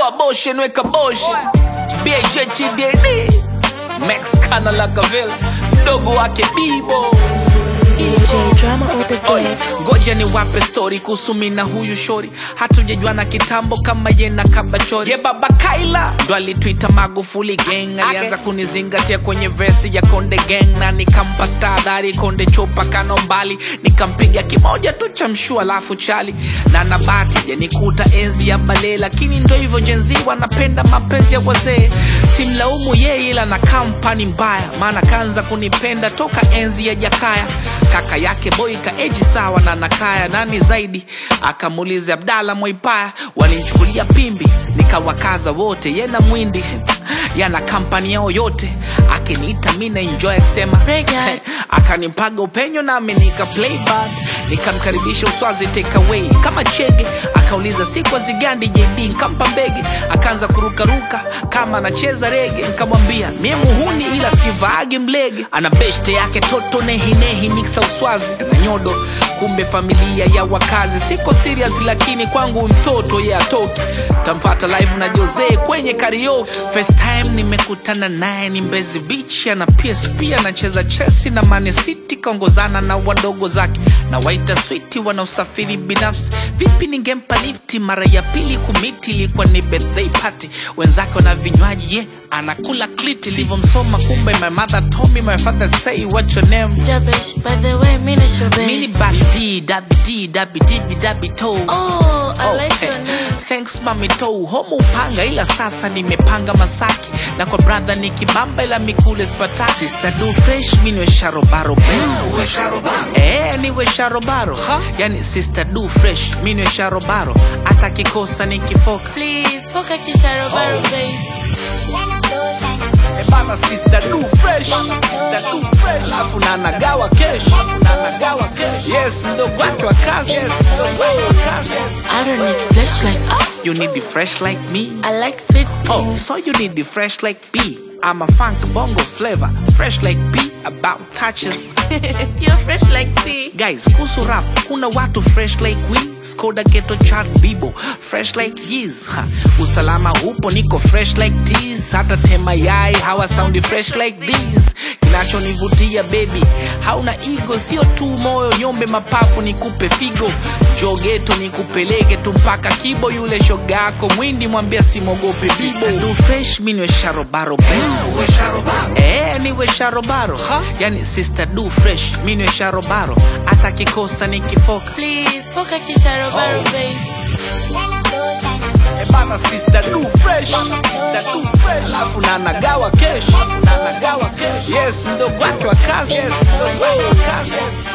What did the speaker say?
toa boshe nweka boshe bhhdd max kana lagaville mdogo wake bibo DJ drama all the Oi, day. ngoja ni wape story kuhusu mi na huyu shori hatujajuana kitambo kama ye na kabachori ye baba kaila ndo alitwita magufuli gang alianza kunizingatia kwenye vesi ya konde gang na nikampa tahadhari konde chopa kano mbali nikampiga kimoja tu cha mshua alafu chali na nabati janikuta enzi ya bale lakini ndo hivyo jenzi wanapenda mapenzi ya wazee simlaumu yeye ila na kampani mbaya maana kaanza kunipenda toka enzi ya jakaya kaka yake boy kaeji sawa na nakaya nani zaidi akamuuliza abdala mwaipaya walimchukulia pimbi nikawakaza wote yena mwindi yana kampani yao yote akiniita mi na enjoy akisema Reggae. akanipaga upenyo nami nika play bad nikamkaribisha uswazi take away kama chege akauliza siku zigandi jd nkampa mbege akaanza kurukaruka kama anacheza rege nikamwambia mie muhuni ila sivaage mlege ana beshte yake toto nehinehi miksa uswazi na nyodo kumbe familia ya wakazi siko serious lakini kwangu mtoto ye atoki tamfata live na jose kwenye karaoke first time nimekutana naye ni mbezi beach ana psp anacheza chelsea na mane city kaongozana na wadogo zake na waita switi wanaosafiri binafsi vipi ningempa lifti mara ya pili kumiti ilikuwa ni birthday party wenzake wana vinywaji ye anakula kliti livyomsoma kumbe my mother told me my father say what your name Jabesh, by the way, Mina mini Shobe. babi d dabi d dabi dibi dabi toe Oh, I like Okay. your name. Thanks mami tou homo upanga ila sasa nimepanga masaki na kwa brother ni kibamba ila mikule spata sister do fresh minwe sharobaro eh niwe sharobaro yani sister do fresh minwe sharobaro hata kikosa nikifoka Please, poka kisharobaro, Oh. babe. Eh, bana sister do fresh sister do fresh alafu na nagawa kesh na nagawa kesh yes mdogo wake wa kazi yes mdogo wake wa kazi I don't need flesh like ah. you need the fresh like me I like sweet Oh, things. so you need the fresh like B. I'm a funk bongo flavor, fresh like B, about touches. You're fresh like tea. Guys, kuhusu rap, kuna watu fresh like we, Skoda Ghetto Chart Bibo, fresh like Yeez. Ha, usalama upo niko fresh like this, hata tema yai hawa soundi fresh like this. Kinachonivutia baby, hauna ego, sio tu moyo, nyombe mapafu nikupe figo, jogeto nikupeleke tu mpaka kibo, yule shoga yako mwindi mwambia simogope bibo. Do fresh minwe sharobaro baby. Eh, niwe sharobaro yani sister do fresh minwe sharobaro hata kikosa nikifoka Please, poka kisharobaro, Oh. babe. Eh, bana sister do fresh sister do fresh alafu na nagawa kesh na nagawa kesh yes mdogo wake wa kazi yes mdogo wake wa kazi